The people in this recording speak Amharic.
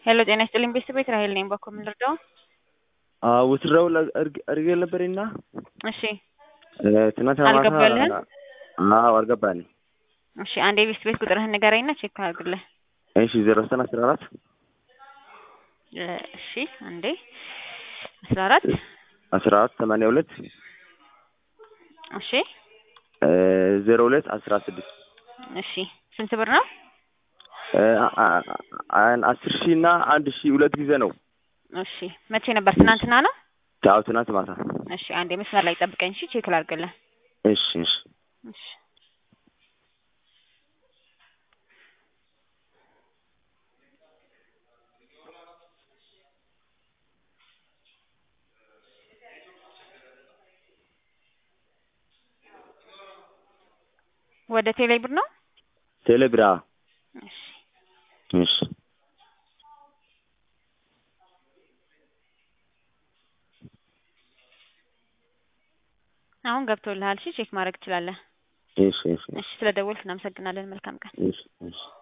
ሄሎ ጤና ይስጥልኝ ቤተሰቤት ራሄል ነኝ። በኩል ምን ልርዳው? ውትድራው አድርጌ ነበርና እሺ ትናንትና ማታ አልገባልህም? አዎ አልገባልኝ። እሺ አንዴ ቤት ቤት ቁጥርህን ንገረኝና ቼክ አድርግልህ። እሺ ዜሮ ዘጠኝ አስራ አራት እ እሺ አንዴ አስራ አራት አስራ አራት ሰማንያ ሁለት እሺ ዜሮ ሁለት አስራ ስድስት እሺ ስንት ብር ነው? አስር ሺህ እና አንድ ሺህ ሁለት ጊዜ ነው። እሺ መቼ ነበር? ትናንትና ነው። አዎ ትናንት ማታ። እሺ አንዴ መስመር ላይ ጠብቀኝ። እሺ ቼክ ላድርግልህ። እሺ እሺ እሺ ወደ ቴሌ ብር ነው። ቴሌብራ እሺ እሺ አሁን ገብቶልሃል። እሺ ቼክ ማድረግ ትችላለህ። እሺ እሺ እሺ ስለደወልክ እናመሰግናለን። መልካም ቀን። እሺ እሺ